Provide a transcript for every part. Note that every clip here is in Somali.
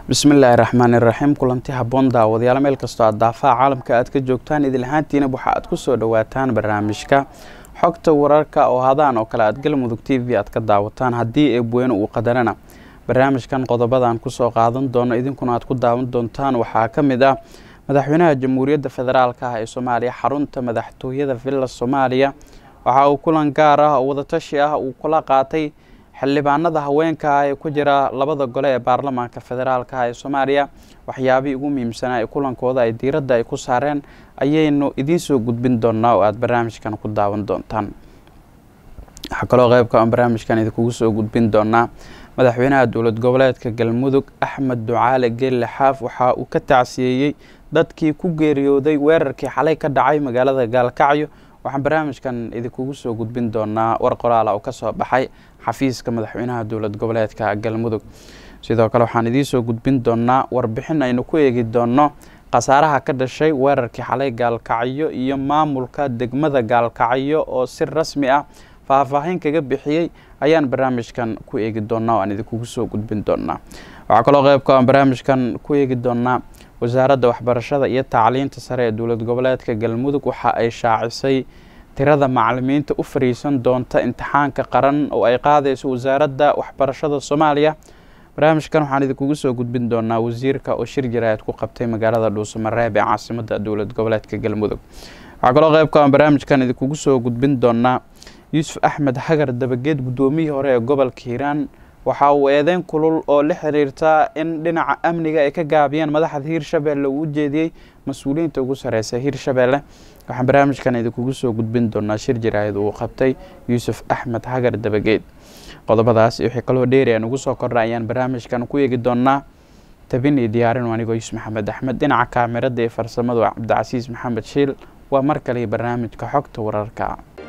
bismillaahi raxmaani raxiim kulanti haboon daawadayaal meel kastoo aad daafaha caalamka aad ka joogtaan idil ahaantiina waxa aad kusoo dhawaataan barnaamijka xogta wararka oo hadaan oo kale aad galmudug t v aad ka daawataan haddii eebweyne uu qadarana barnaamijkan qodobadan kusoo qaadan doono idinkuna aad ku daawan doontaan waxaa ka mid ah madaxweynaha jamhuuriyadda federaalk ah ee soomaaliya xarunta madaxtooyada villa soomaaliya waxa uu kulan gaar ah oo wadatashi ah uu kula qaatay xildhibaanada haweenka ah ee ku jira labada gole ee baarlamaanka federaalk ah ee soomaaliya waxyaabihii ugu muhiimsanaa ee kulankooda ay diiradda ay ku saareen ayaynu idiin soo gudbin doonaa oo aada barnaamijkan ku daawan doontaan waxaa kaloo qeybka aan barnaamijkan idinkugu soo gudbin doonaa madaxweynaha dowlad goboleedka galmudug axmed ducaale geelle xaaf waxa uu ka tacsiyeeyey dadkii ku geeriyooday weerarkii xalay ka dhacay magaalada gaalkacyo waxaan barnaamijkan idinkugu soo gudbin doonaa war qoraala oo kasoo baxay xafiiska madaxweynaha dowlad goboleedka galmudug sidoo kale waxaan idiinsoo gudbin doonaa warbixin aynu ku eegi doono khasaaraha ka dhashay weerarkii xalay gaalkacyo iyo maamulka degmada gaalkacyo oo si rasmi ah faahfaahin kaga bixiyey ayaan barnaamijkan ku eegi doonaa oo aan idinkugu soo gudbin doonaa waxaa kaloo qeybka aan barnaamijkan ku eegi doonaa wasaaradda waxbarashada iyo tacliinta sare ee dowlad goboleedka galmudug waxa ay shaacisay tirada macalimiinta u fariisan doonta imtixaanka qaran oo ay qaadayso wasaaradda waxbarashada soomaaliya barnaamijkan waxaan idinkugu soo gudbin doonaa wasiirka oo shir jaraa'id ku qabtay magaalada dhuusamareeb ee caasimada dowlad goboleedka galmudug waxaa kaloo qeybka aan barnaamijkan idinkugu soo gudbin doonaa yuusuf axmed hagar dabageed guddoomiyihii hore ee gobolka hiiraan waxa uu eedeyn kulul oo la xiriirta in dhinaca amniga ay ka gaabiyeen madaxda hiirshabelle uu u jeediyey mas-uuliyiinta ugu sareysa hiirshabelle waxaan barnaamijkan idinkugu soo gudbin doonaa shir jaraahid uu qabtay yuusuf axmed hagar dabageed qodobadaas wixii kaloo dheeri aan ugu soo kordha ayaan barnaamijkan ku eegi doonaa tabin iyo diyaarin anigoo yuusuf maxamed axmed dhinaca kaamirada iyo farsamadu cabdicasiis maxamed shiil waa mar kale barnaamijka xogta wararka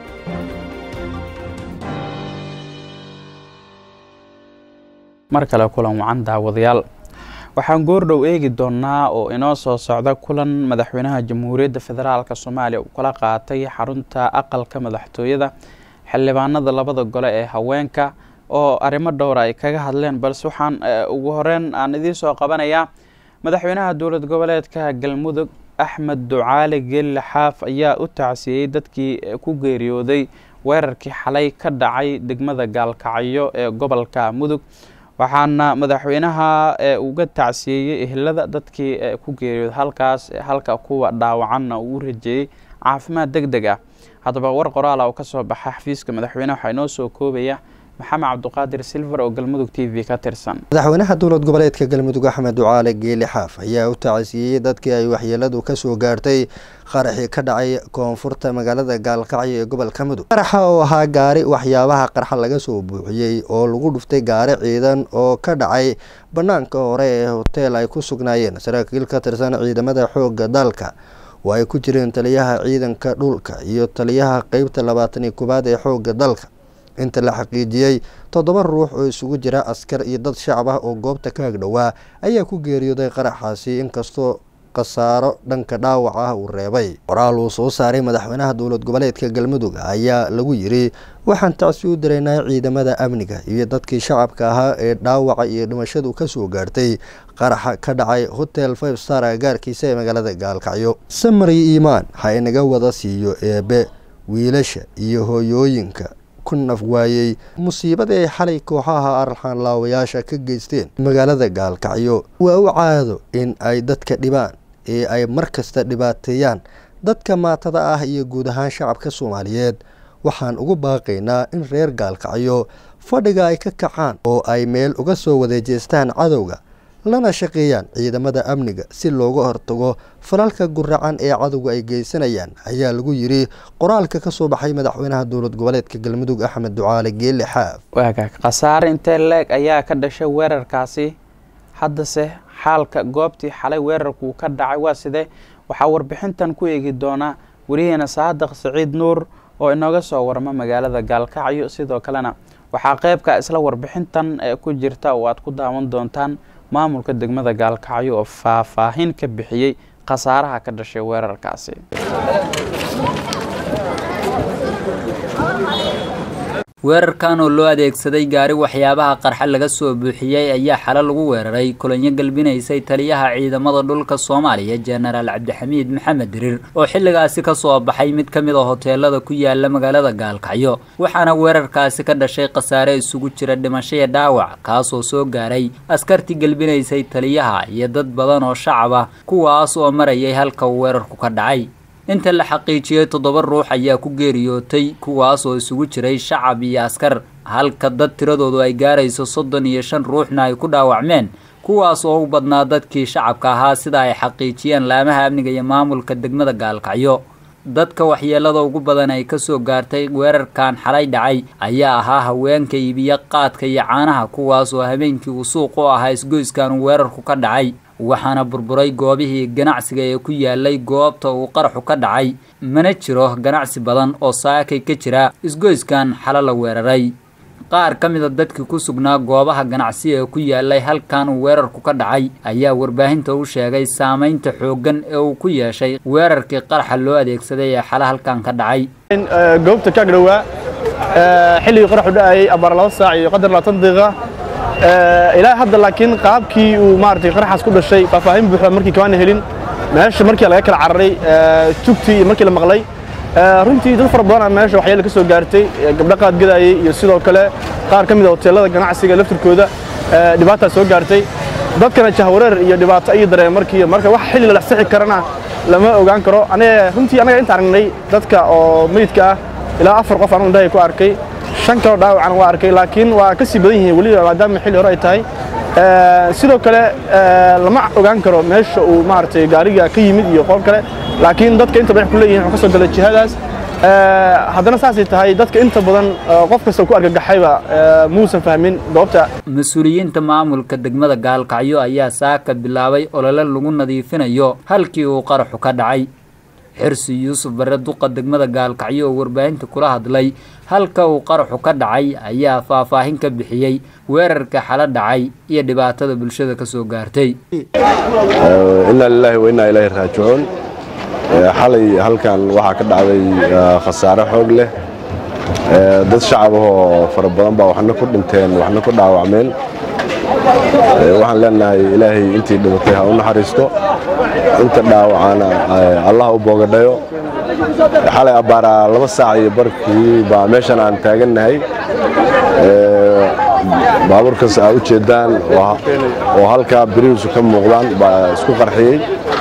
mar kale kulan wacan daawadayaal waxaan goordhow eegi doonaa oo inoo soo socda kulan madaxweynaha jamhuuriyadda federaalk soomaaliya uu kala qaatay xarunta aqalka madaxtooyada xildhibaanada labada gole ee haweenka oo arrimo dhowra ay kaga hadleen balse waxaan ugu horeyn aan idiin soo qabanayaa madaxweynaha dowlad goboleedka galmudug axmed ducaale geelle xaaf ayaa u tacsiyeyey dadkii ku geeriyooday weerarkii xalay ka dhacay degmada gaalkacyo ee gobolka mudug waxaana madaxweynaha uga tacsiyeeyey ehelada dadkii ku geeriyooda halkaas halka kuwa dhaawacanna uu u rajeeyey caafimaad deg deg ah haddaba war qoraala oo kasoo baxa xafiiska madaxweyneha waxaa inoo soo koobaya maxamed cabduqaadir silver oo galmudug t v ka tirsan madaxweynaha dowlad goboleedka galmudug axmed ducaale geeli xaaf ayaa u tacsiiyey dadkii ay waxyeeladu kasoo gaartay qaraxii ka dhacay koonfurta magaalada gaalkacyo ee gobolka mudug qaraxa oo ahaa gaari waxyaabaha qarxa laga soo buuxiyey oo lagu dhuftay gaari ciidan oo ka dhacay banaanka hore ee hoteel ay ku sugnaayeen saraakiil ka tirsan ciidamada xooga dalka oo ay ku jireen taliyaha ciidanka dhulka iyo taliyaha qeybta labaatan iyo koowaad ee xooga dalka inta la xaqiijiyey toddoba ruux oo isugu jira askar iyo dad shacab ah oo goobta ka agdhowaa ayaa ku geeriyooday qaraxaasi inkastoo khasaaro dhanka dhaawac ah uu reebay qoraal uu soo saaray madaxweynaha dowlad goboleedka galmudug ayaa lagu yiri waxaan tacsi u diraynaa ciidamada amniga iyo dadkii shacabka ahaa ee dhaawaca iyo dhimashadu kasoo gaartay qaraxa ka dhacay hotel five star agaarkiisa ee magaalada gaalkacyo samari iimaan ha inaga wada siiyo eebe wiilasha iyo hooyooyinka ku naf waayey musiibada ay xalay kooxaha arxaan laawayaasha ka geysteen magaalada gaalkacyo waa u caado in ay dadka dhibaan ee ay mar kasta dhibaateeyaan dadka maatada ah iyo guud ahaan shacabka soomaaliyeed waxaan ugu baaqaynaa in reer gaalkacyo fadhiga ay ka kacaan oo ay meel uga soo wadeejeestaan cadowga lana shaqeeyaan ciidamada amniga si looga hortago falalka guracan ee cadowga ay geysanayaan ayaa lagu yiri qoraalka kasoo baxay madaxweynaha dowlad goboleedka galmudug axmed ducaale geelle xaaf waagaag khasaare intee leeg ayaa ka dhashay weerarkaasi haddase xaalka goobtii xalay weerarkuu ka dhacay waa sidee waxaa warbixintan ku eegi doonaa wariyaheena saadaq saciid nuur oo inooga soo warma magaalada gaalkacyo sidoo kalena waxaa qeybka isla warbixintan ku jirta oo aad ku daawan doontaan maamulka degmada gaalkacyo oo faahfaahin ka bixiyey khasaaraha ka dhashay weerarkaasi weerarkan oo loo adeegsaday gaari waxyaabaha qarxa laga soo buuxiyey ayaa xalo lagu weeraray kulanyo galbinaysay taliyaha ciidamada dhulka soomaaliya jenaraal cabdixamiid maxamed dirir oo xilligaasi kasoo baxay mid ka mid a hoteelada ku yaala magaalada gaalkacyo waxaana weerarkaasi ka dhashay khasaare isugu jira dhimashaya dhaawac kaasoo soo gaaray askartii galbinaysay taliyaha iyo dad badan oo shacab ah kuwaas oo marayay halka uu weerarku ka dhacay inta la xaqiijiyey toddoba ruux ayaa ku geeriyootay kuwaas oo isugu jiray shacab iyo askar halka dad tiradoodu ay gaarayso soddon iyo shan ruuxna ay ku dhaawacmeen kuwaas oo u badnaa dadkii shacabka ahaa sida ay xaqiijiyeen laamaha amniga iyo maamulka degmada gaalkacyo dadka waxyeelada ugu badan ay kasoo gaartay weerarkan xalay dhacay ayaa ahaa haweenka iibiya qaadka iyo caanaha kuwaas oo habeenkii uu suuq u ahaa isgoyskan uu weerarku ka dhacay waxaana burburay goobihii ganacsiga ee ku yaalay goobta uu qaraxu ka dhacay mana jiro ganacsi badan oo saakay ka jira isgoyskan xalo la weeraray qaar ka mid a dadkii ku sugnaa goobaha ganacsi ee ku yaalay halkan uu weerarku ka dhacay ayaa warbaahinta u sheegay saamaynta xooggan ee uu ku yeeshay weerarkii qaraxa loo adeegsaday ee xalo halkan ka dhacay goobta ka dhowaa xilligii qaraxu dhacayay abaar laba saac iyo qadar labaatan daqiiqa ilaa hadda laakiin qaabkii uu maaragtay qaraxaas ku dhashay faahfaahin buuxda markii kamaana helin meesha markii laga kala cararay tugtii iyo markii la maqlay runtii dad fara badan meesha waxyaala ka soo gaartay gabdho qaad gadayay iyo sidoo kale qaar ka mid a hoteelada ganacsiga laftirkooda dhibaataa soo gaartay dadkana jahwareer iyo dhibaato ayay dareen markii marka wax xilli la sixi karana lama ogaan karo aniga runtii anaga inta aragnay dadka oo meydka ah ilaa afar qof anigu indhahay ku arkay shan kaloo dhaawacan waa arkay laakiin waa ka sii badan yihiin weliba maadaama xilli hore ay tahay sidoo kale lama ogaan karo meesha uu maaragtay gaariga ka yimid iyo qool kale laakiin dadka inta badan ku leeyihin wuxuu ka soo galay jihadaas haddana saasay tahay dadka inta badan qof kasta ku argagaxayba muusan fahmin goobta mas-uuliyiinta maamulka degmada gaalkacyo ayaa saaka bilaabay olole lagu nadiifinayo halkii uu qaraxu ka dhacay xirsi yuusuf bare duqa degmada gaalkacyo oo warbaahinta kula hadlay halka uu qaraxu ka dhacay ayaa faahfaahin ka bixiyey weerarka xalo dhacay iyo dhibaatada bulshada ka soo gaartay inaa lilaahi wa innaa ilaahi raajicuun xalay halkan waxaa ka dhacday khasaare xoog leh dad shacab ahoo fara badan baa waxna ku dhinteen waxna ku dhaawacmeen waxaan leenahay ilaahay intii dhimatay ha u naxariisto inta dhaawacana allah u boogadhayo xalay abbaaraa laba saac iyo barkii baa meeshan aan taagannahay baabuurkaas aa u jeeddaan oo halkaa birihiisu ka muuqdaan baa isku qarxiyey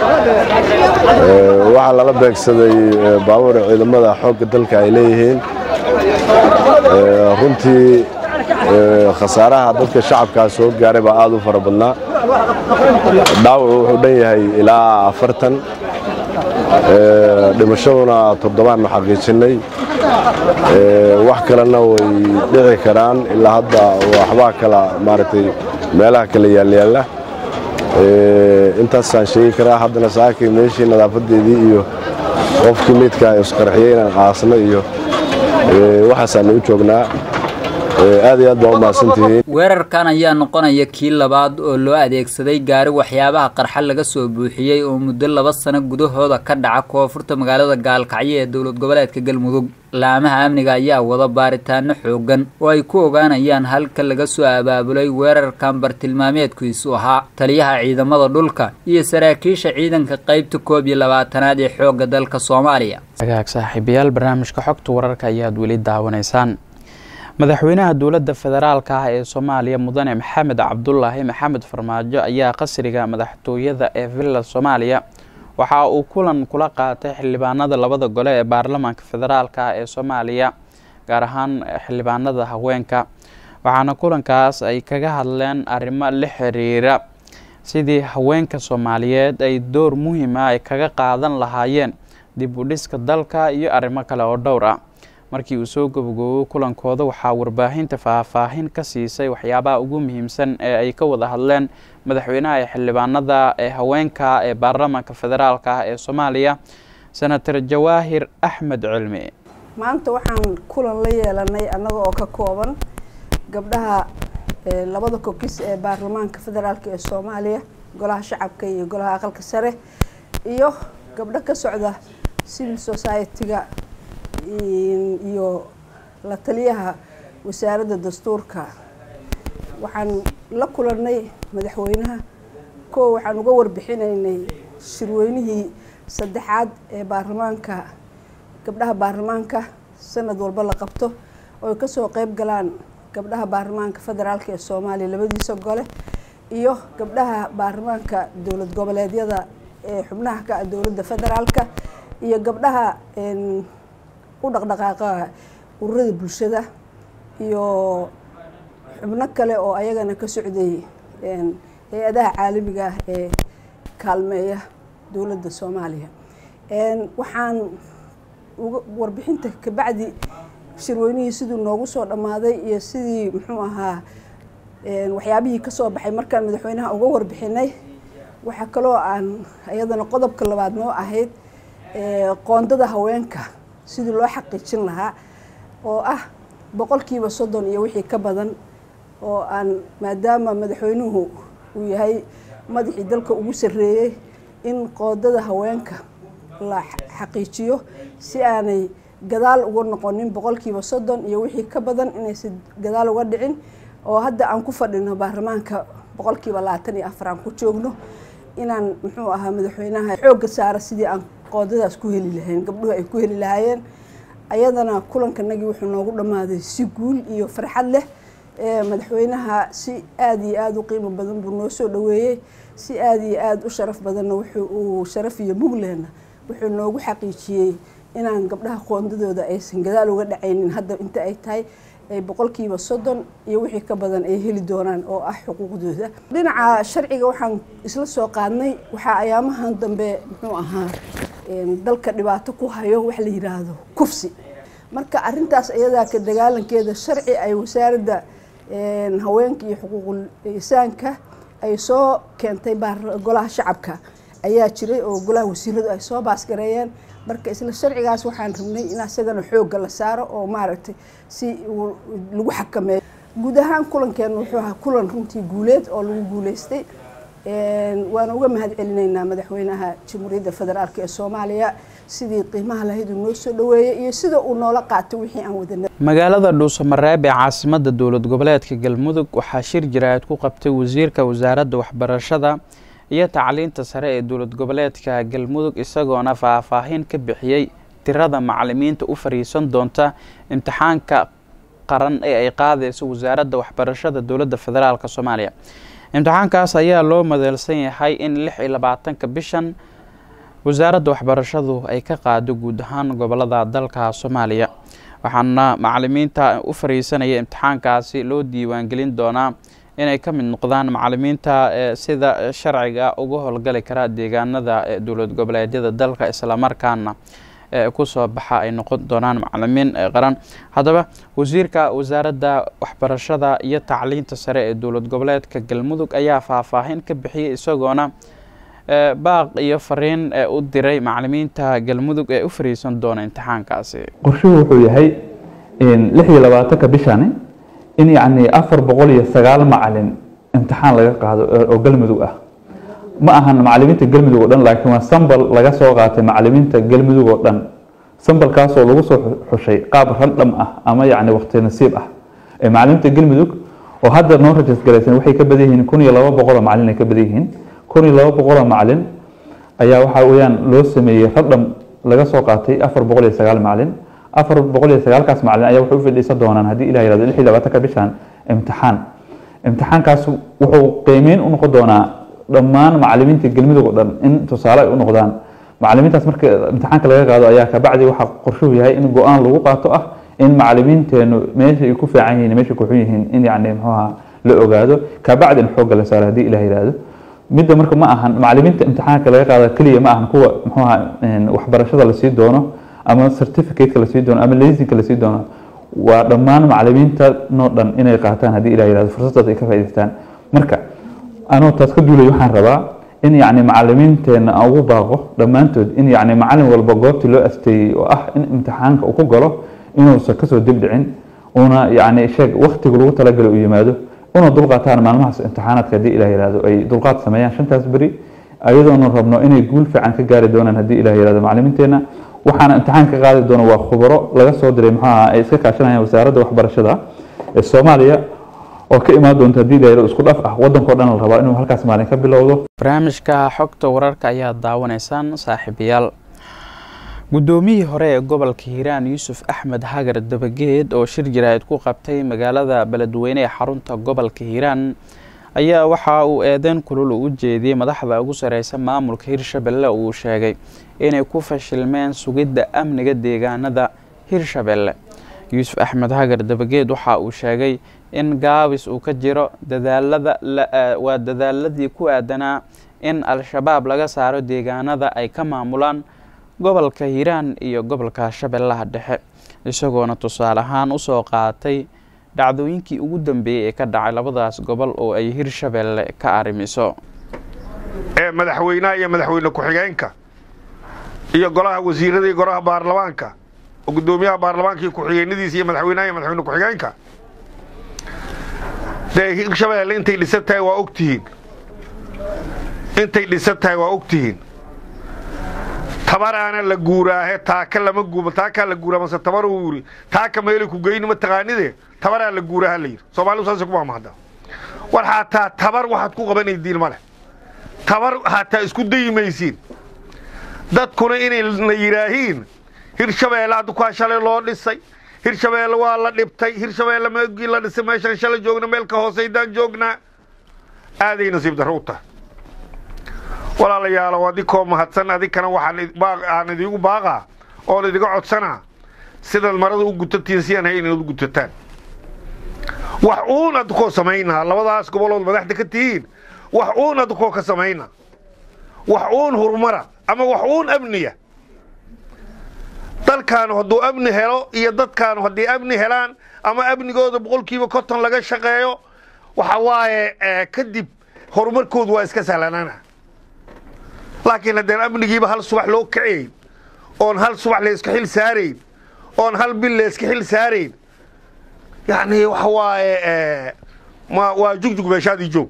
waxaa lala beegsaday baabuur ciidamada xoogga dalka ay leeyihiin runtii khasaaraha dadka shacabkaa soo gaaray baa aad u fara badnaa dhaawacu wuxuu dhan yahay ilaa afartan dhimashaduna toddobaannu xaqiijinnay wax kalena way dhici karaan ilaa hadda waxbaa kala maaragtay meelaha kala yaalyaalla intaasaan sheegi karaa haddana saakay meeshii nadaafadeedii iyo qofkii meydkaa isqarxiyey inaan qaasno iyo waxaasaanu u joognaa aad iyo aad baa u mahadsantihiin weerarkan ayaa noqonaya kii labaad oo loo adeegsaday gaari waxyaabaha qarxa laga soo buuxiyey oo muddo laba sano gudahooda ka dhaca koonfurta magaalada gaalkacyo ee dowlad goboleedka galmudug laamaha amniga ayaa wada baaritaano xoogan oo ay ku ogaanayaan halka laga soo abaabulay weerarkan bartilmaameedkiisu ahaa taliyaha ciidamada dhulka iyo saraakiisha ciidanka qeybta koob iyo labaatanaad ee xoogga dalka soomaaliya agaag saaxiibayaal barnaamijka xogta wararka ayaad weli daawanaysaan madaxweynaha dowladda federaalka ah ee soomaaliya mudane maxamed cabdulaahi maxamed farmaajo ayaa qasriga madaxtooyada ee villa soomaaliya waxa uu kulan kula qaatay xildhibaanada labada gole ee baarlamaanka federaalka ah ee soomaaliya gaar ahaan xildhibaanada haweenka waxaana kulankaas ay kaga hadleen arrimo la xiriira sidii haweenka soomaaliyeed ay door muhiima ay kaga qaadan lahaayeen dib u dhiska dalka iyo arrimo kale oo dhowr ah markii uu soo gabagoobo kulankooda waxaa warbaahinta faahfaahin ka siisay waxyaabaha ugu muhiimsan ee ay ka wada hadleen madaxweynaha ee xildhibaanada ee haweenka ee baarlamaanka federaalka ah ee soomaaliya senator jawaahir axmed cilmi maanta waxaan kulan la yeelanay annaga oo ka kooban gabdhaha labada kokis ee baarlamaanka federaalk ee soomaaliya golaha shacabka iyo golaha aqalka sare iyo gabdho ka socda civil society-ga iyo la taliyaha wasaaradda dastuurka waxaan la kulannay madaxweynaha koo waxaan uga warbixinaynay shirweynihii saddexaad ee baarlamaanka gabdhaha baarlamaanka sanad walba la qabto oo ay kasoo qeyb galaan gabdhaha baarlamaanka federaalk ee soomaaliya labadiisa gole iyo gabdhaha baarlamaanka dowlad goboleedyada ee xubnaha ka ah dowladda federaalka iyo gabdhaha u dhaqdhaqaaqa ururada bulshada iyo xubno kale oo ayagana ka socday hay-adaha caalamiga ah ee kaalmeeya dowladda soomaaliya waxaan uga warbixinta kabacdi shirweynihii siduu noogu soo dhammaaday iyo sidii muxuu ahaa waxyaabihii kasoo baxay markaan madaxweynaha uga warbixinay waxaa kaloo aan iyadana qodobka labaad noo ahayd qoondada haweenka sidii loo xaqiijin lahaa oo ah boqolkiiba soddon iyo wixii ka badan oo aan maadaama madaxweynuhu uu yahay madaxii dalka ugu sarreeyey in qoondada haweenka la xaqiijiyo si aanay gadaal uga noqonin boqolkiiba soddon iyo wixii ka badan inaysan gadaal uga dhicin oo hadda aan ku fadhino baarlamaanka boqolkiiba labaatan iyo afar aan ku joogno inaan muxuu ahaa madaxweynaha xoogga saara sidii aan qoondadaas ku heli lahayn gabdhuhu ay ku heli lahaayeen ayadana kulankanagii wuxuu noogu dhammaaday si guul iyo farxad leh madaxweynaha si aada iyo aada u qiimo badan buu noo soo dhaweeyey si aada iyo aada u sharaf badanna wuxuu uu sharaf iyo muglehna wuxuu noogu xaqiijiyey inaan gabdhaha qoondadooda aysan gadaal uga dhacaynin hadda inta ay tahay ay boqolkiiba soddon iyo wixii ka badan ay heli doonaan oo ah xuquuqdooda dhinaca sharciga waxaan isla soo qaadnay waxaa ayaamahan dambe muxuu ahaa dalka dhibaato ku hayo wax la yiraahdo kufsi marka arintaas iyadaa ka dagaalankeeda sharci ay wasaaradda haweenka iyo xuquuqul insaanka ay soo keentay golaha shacabka ayaa jiray oo golaha wasiiradu ay soo baasgareeyeen marka isla sharcigaas waxaan rabnay in isagana xoogga la saaro oo maaragtay si lagu xakameeyo guud ahaan kulankeena wuxuu ahaa kulan runtii guuleed oo lagu guuleystay waana uga mahad celinaynaa madaxweynaha jamhuuriyadda federaalk ee soomaaliya sidii qiimaha lahayd uu noo soo dhaweeyey iyo sida uu noola qaatay wixii aan wadana magaalada dhuusamareeb ee caasimada dowlad goboleedka galmudug waxaa shir jaraa'id ku qabtay wasiirka wasaaradda waxbarashada iyo tacliinta sare ee dowlad goboleedka galmudug isagoona faahfaahin ka bixiyey tirada macalimiinta u fariisan doonta imtixaanka qaran ee ay qaadayso wasaaradda waxbarashada dowladda federaalk soomaaliya imtixaankaas ayaa loo madeelsan yahay in lix iyo labaatanka bishan wasaaradda waxbarashadu ay ka qaado guud ahaan gobolada dalka soomaaliya waxaana macalimiinta u fariisanaya imtixaankaasi loo diiwaangelin doonaa inay ka mid noqdaan macalimiinta sida sharciga uga howlgali kara deegaanada dowlad goboleedyada dalka islamarkaana kusoo baxa ay noqon doonaan macalimiin qaran haddaba wasiirka wasaaradda waxbarashada iyo tacliinta sare ee dowlad goboleedka galmudug ayaa faahfaahin ka bixiyey isagoona baaq iyo fariin u diray macalimiinta galmudug ee u fariisan doona imtixaankaasi qorshuhu wuxuu yahay lix iyo labaatanka bishani in yacni afar boqol iyo sagaal macalin imtixaan laga qaado oo galmudug ah ma ahan macalimiinta galmudug oo dhan laakiin waa sambal laga soo qaatay macalimiinta galmudug oo dhan sambalkaasoo lagu soo xushay qaab randham ah ama yacni waqti nasiib ah ee macalimiinta galmudug oo hadda noo rajas garaysan waxay ka badan yihiin kun iyo laba boqoloo macalin ay ka badan yihiin kun iyo laba boqoloo macalin ayaa waxaa weeyaan loo sameeyey randham laga soo qaatay afar boqol iyo sagaal macalin afar boqol iyo sagaalkaas macalin ayaa waxay u fadhiisan doonaan haddii ilah yirahdo lix iyo labaatanka bishan imtixaan imtixaankaas wuxuu qiimeyn u noqon doonaa dhammaan macalimiinta galmudug oo dhan in tusaale ay u noqdaan macalimiintaas marka imtixaanka laga qaado ayaa kabacdi waxaa qorshuhu yahay in go-aan lagu qaato ah in macalimiinteenu meesha ay ku fiican yihiin meesha ku xun yihiin in yacni muxuuha la ogaado kabacdi in xoogga la saaro haddii ilah yirahdo midda marka ma ahan macalimiinta imtixaanka laga qaado keliya ma ahan kuwa muxuuha waxbarashada lasii doono ama certificateka lasii doono ama laysinka lasii doono waa dhammaan macalimiinta noo dhan inay qaataan haddii ilah yirahdo fursadaas ay ka faa'idaystaan marka anoo taas ka duulay waxaan rabaa in yacni macalimiinteena aan ugu baaqo dhammaantood in yacni macalin walba goobtii loo asteeyey oo ah in imtixaanka uu ku galo inuusan kasoo dibdhicin una yacni sheeg waktiga lagu talagalay uu yimaado una dulqaataan maalmahaas imtixaanaadka haddii ilah yirahdo ay dulqaad sameeyaan shantaas beri ayadoona rabno inay guul fiican ka gaari doonaan haddii ilah yirahdo macalimiinteena waxaana imtixaan ka qaadi doona waa khubaro laga soo diray muxuu ahaa ay iska kaashanayaan wasaaradda waxbarashada ee soomaaliya oo ka imaan doonta haddii dayro isku dhaf ah waddankao dhan la rabaa inuu halkaas maalin ka bilowdo barnaamijka xogta wararka ayaa daawanaysaan saaxiibayaal guddoomiyihii hore ee gobolka hiiraan yuusuf axmed hagar dabageed oo shir jaraa'id ku qabtay magaalada beledweyne ee xarunta gobolka hiiraan ayaa waxa uu eedeyn kulul u jeediyey madaxda ugu sareysa maamulka hirshabelle uu sheegay inay ku fashilmeen sugidda amniga deegaanada hirshabelle yuusuf axmed hagar dabageed waxa uu sheegay in gaabis uu ka jiro dadaalada waa dadaaladii ku aadanaa in al-shabaab laga saaro deegaanada ay ka maamulaan gobolka hiiraan iyo gobolka shabeellaha dhexe isagoona tusaale ahaan usoo qaatay dhacdooyinkii ugu dambeeyey ee ka dhacay labadaas gobol oo ay hirshabelle ka arrimiso ee madaxweynaha iyo madaxweyne ku-xigeenka iyo golaha wasiirada iyo golaha baarlamaanka oo guddoomiyaha baarlamaanka iyo ku-xigeenadiisa iyo madaxweynaha iyo madaxweyne ku-xigeenka dee hirshabelle intay dhisan tahay waa ogtihiin intay dhisan tahay waa ogtihiin tabaraana la guuraahe taaka lama guuma taakaa la guuraa mase tabar uu yiri taaka meelay ku geyni ma taqaanide tabaraa la guuraha la yidhi soomaalidu saasay ku maamahda war xataa tabar waxaad ku qabanaydiin ma leh tabar xataa isku dayimaysiin dadkuna inayna yidhaahiin hirshabeelle hadda kuwaa shalay loo dhisay hirshabeelle waa la dhibtay hirshabeelle meegii la dhisay meeshaan shalay joogna meel ka hoosaydaan joognaa aaday nasiib darro u tahay walaalayaalow adikoo mahadsan adinkana waxaan idiigu baaqaa oon idiga codsanaa sidaad marada u gutatiin si aan hay inaad u gutataan wax uun adikoo samaynaa labadaas gobolood madaxda ka tihiin wax uun adikoo ka samayna wax uun hurumara ama wax uun amniya dalkaanu hadduu amni helo iyo dadkaanu haddii amni helaan ama amnigooda boqolkiiba konton laga shaqeeyo waxa waaye kadib horumarkoodu waa iska sahlanaana laakiin haddeen amnigiiba hal subax loo kacayn oon hal subax layska xil saarayn oon hal bil layska xil saarayn yacni waxa waaye ma waa jugjug meeshaadii joog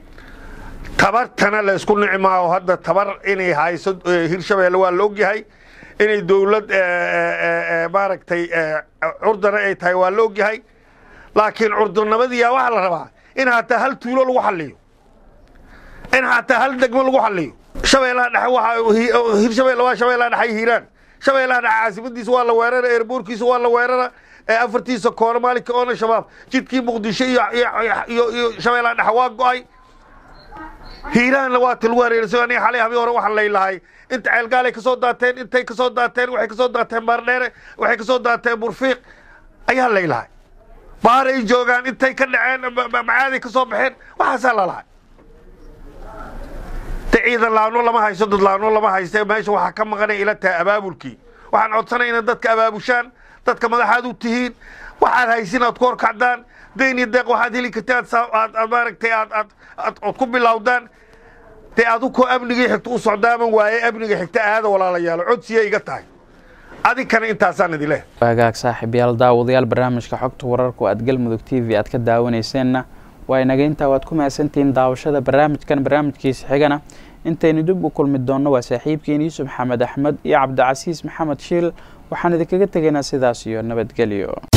tabartana laysku nici maaho hadda tabar inay hayso hirshabeelle waa la ogyahay inay dowlad maaragtay curdana ay tahay waa la ogyahay laakiin curdurnimadiyaa waxaa la rabaa in hataa hal tuulo lagu xalliyo in hataa hal degmo lagu xalliyo shabeellaha dhexe waa hirshabelle waa shabeellaha dhexe hiiraan shabeellaha dhexe caasimadiisa waa la weerara eerboorkiisa waa la weerara afartiisa koona maalinka oona shabaab jidkii muqdisho iyo shabeellaha dhexe waa go'ay hiiraanna waa ti lagu hareerisay aniga xalay habii hore waxaan laylahay inta ceelgaalay ka soo daateen intay ka soo daateen waxay ka soo daateen baardheere waxay ka soo daateen burfiiq ayaa laylahay baaray joogaan intay ka dhaceen macaaday ka soo baxeen waxaasaa lalahay de ciidan laano lama haysto dad laano lama hayste meesha waxaa ka maqanay ila tahay abaabulkii waxaan codsanay inaad dadka abaabushaan dadka madaxaad u tihiin waxaad haysin aad ku horkacdaan dayn iyo deeq waxaad heli karta aad maaragtay aad ku bilowdaan dee adukoo amnigii xigta u socdaaman waaye amniga xigta aada walaalayaalo codsiya iga tahay adinkana intaasaan idin leh waagaag saaxiibayaal daawadayaal barnaamijka xogta wararku aad galmudug t v aad ka daawaneyseenna waa inaga intaa waad ku mahadsantihiin daawashada barnaamijkan barnaamijkiisa xigana intaynu dib u kulmi doonno waa saaxiibkiin yuusuf maxamed axmed iyo cabdicasiis maxamed shiil waxaan idinkaga tegaynaa sidaas iyo nabadgelyo